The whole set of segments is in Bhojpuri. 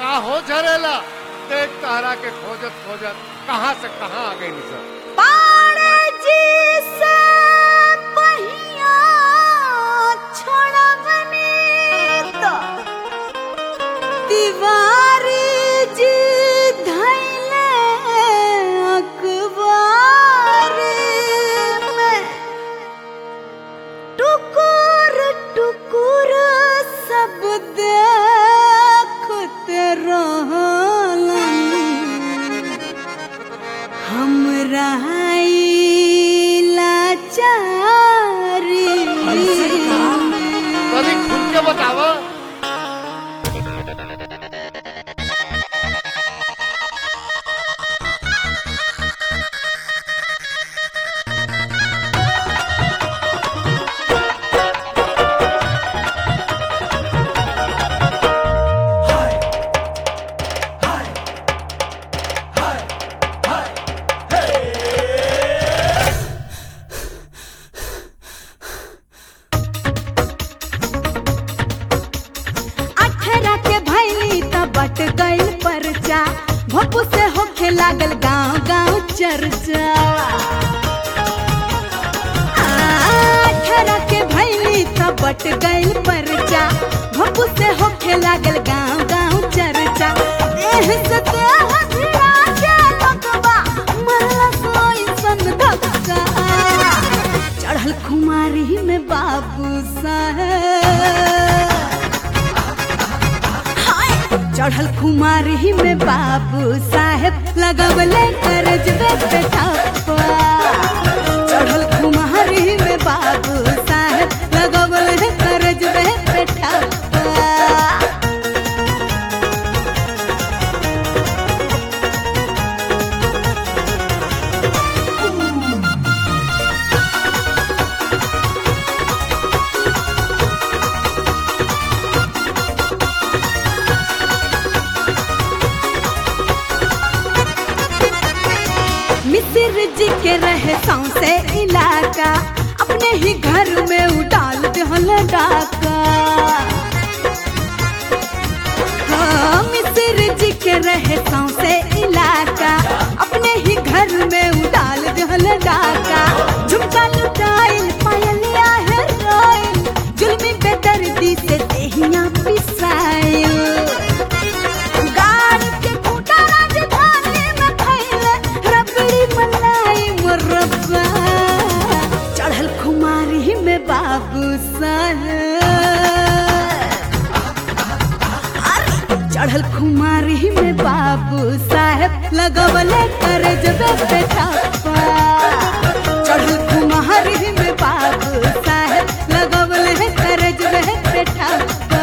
का हो झरेला देख तारा के खोजत खोजत कहाँ से कहाँ आ गई निशा पाड़े जी से पहिया छोड़वनी तो दीवारी जी धैले अखबारी में टुकुर टुकुर सब देखते रहलन हमरा लाचारी तनी खुल के बतावा अठरा के भैली त बट गइल परचा भपू से होखे लागल गांव गांव चर्चा आ, अठरा के भैली त बट गइल परचा भपू से होखे लागल गांव गांव चर्चा देह से देह भिड़ा के लगवा मरला सोई सन धक्का चढ़ल खुमारी में बाबू साहब चढ़ल कुमारी में बाबू साहेब लगवले करजबे पे ठप्पा चढ़ल कुमारी में बाबू साहेब लगवले करजबे पे ठप्पा मिसिर जी के रहे सौसे इलाका अपने ही घर में उडाल दहल डाका हाँ, मिसिर जी के रहे सौसे इलाका अपने ही घर में उडाल दहल डाका झुमका लुटाइल पायलिया है रोइल जुल्मी बेदर्दी से देहिया पिसाइल गाड़ के खूंटा राजधानी में खइले रबड़ी मलाई मुरब्बा चढ़ल खुमारी में बाबू साहब अरे चढ़ल खुमारी में बाबू साहेब लगवले कर जबे पे ठप्पा चढ़ल खुमारी में बाबू साहेब लगवले कर जबे पे ठप्पा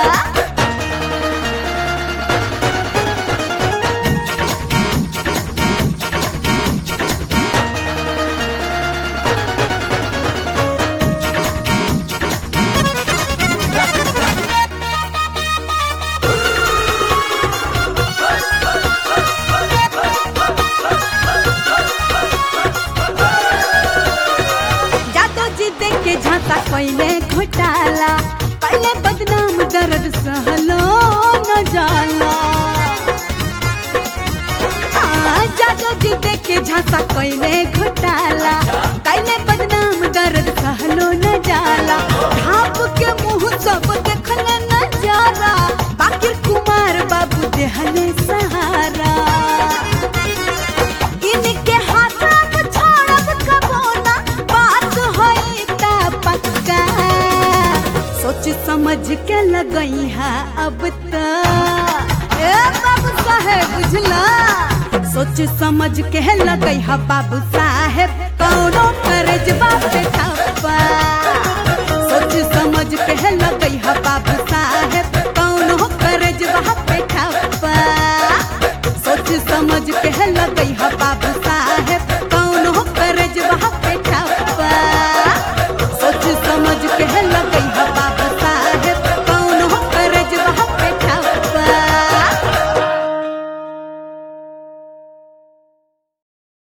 जादो जी देख के झांसा पहले घोटाला पहले बदनाम दर्द सहलो न जाला हाँ, जादो जी देख के झांसा पहले घोटाला पहले बदनाम दर्द सहलो न जाला ढाप के मुंह सब देखल न जाला बाकी कुमार बाबू देहले सहारा इनके हाथ में छोड़ब कबो ना बात होई ता पक्का सोच समझ के लगई है अब त ए बाबू साहेब बुझला सोच समझ के लगई है बाबू साहेब कौनो करजबा